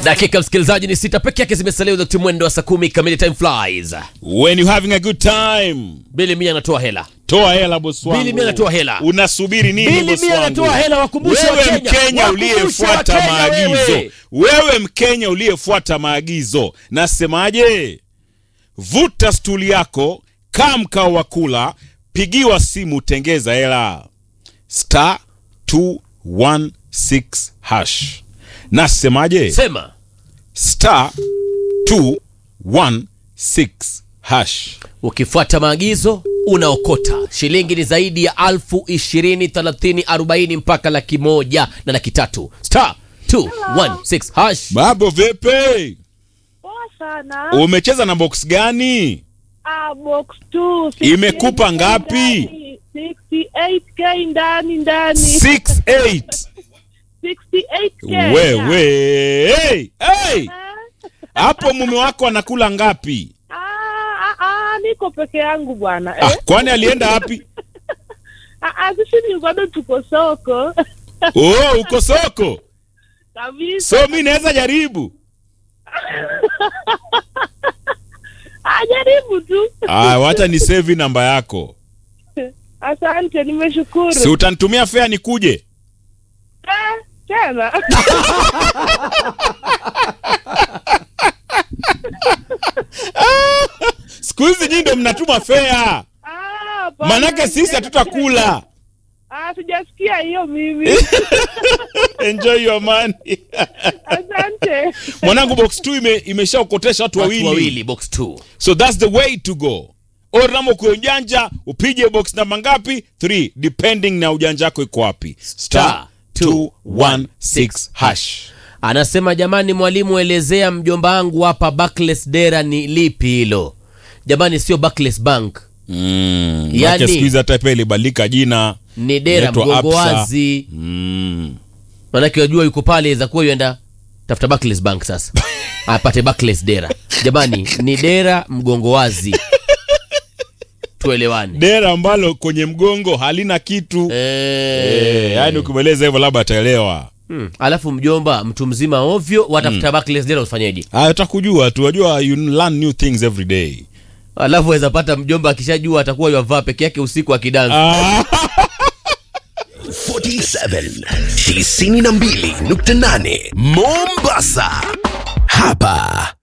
dakika msikilizaji ni sita peke yake zimesalia wakati mwendo wa saa kumi kamili time flies when you having a good time bili mia anatoa hela toa hela bosi wangu Bili mimi anatoa hela. unasubiri nini Bili bosi mimi wangu? anatoa hela, wakumbushe wewe Wakenya. mkenya Wakumbushe uliyefuata Wakenya maagizo wewe. wewe mkenya uliyefuata maagizo nasemaje vuta stuli yako kaa mkao wa kula pigiwa simu tengeza hela star 216 hash nasemaje sema star 216 hash ukifuata maagizo unaokota shilingi ni zaidi ya alfu ishirini thelathini arobaini mpaka laki moja na laki tatu star 216 hash mambo vipi Poa sana. umecheza na box gani Ah, box 2. Imekupa ngapi? 68k ndani ndani. 68 68k. wewe hey, hey. hapo mume wako anakula ngapi Ah, ah, ah, niko peke yangu bwana. ah, Eh? kwani alienda wapi Ah, ah, sisi ni bado tuko soko. oh, uko soko Kabisa. so mi naweza jaribu Ah, jaribu tu. ah, wacha ni sevi namba yako Asante, nimeshukuru. si utanitumia fea nikuje Eh, tena. siku hizi nyii ndo mnatuma fea Ah, hapana. manake sisi hatutakula Ah, sijasikia hiyo mimi. enjoy your money Asante. mwanangu box 2 ime, imeshaokotesha watu watu wawili wawili box 2 so that's the way to go oramo kwa ujanja upige box namba ngapi 3 depending na ujanja wako iko wapi star 216 hash anasema jamani mwalimu elezea mjomba wangu hapa Barclays dera ni lipi hilo jamani sio Barclays bank mm, Yani- yani, siku hizi hata pia ilibadilika jina ni dera Inaitwa mgongo Absa. wazi mm. manake wajua yuko pale za kuwa yuenda tafuta Barclays bank sasa apate Barclays dera jamani ni dera mgongo wazi tuelewane dera ambalo kwenye mgongo halina kitu Eh, eh, yani ukimweleza hivyo labda ataelewa hmm. alafu mjomba mtu mzima ovyo watafuta Barclays dera ufanyeje Ah, utakujua tu wajua you learn new things every day alafu waweza pata mjomba akishajua atakuwa yavaa peke yake usiku akidansa ah. 47 92.8 Mombasa. Hapa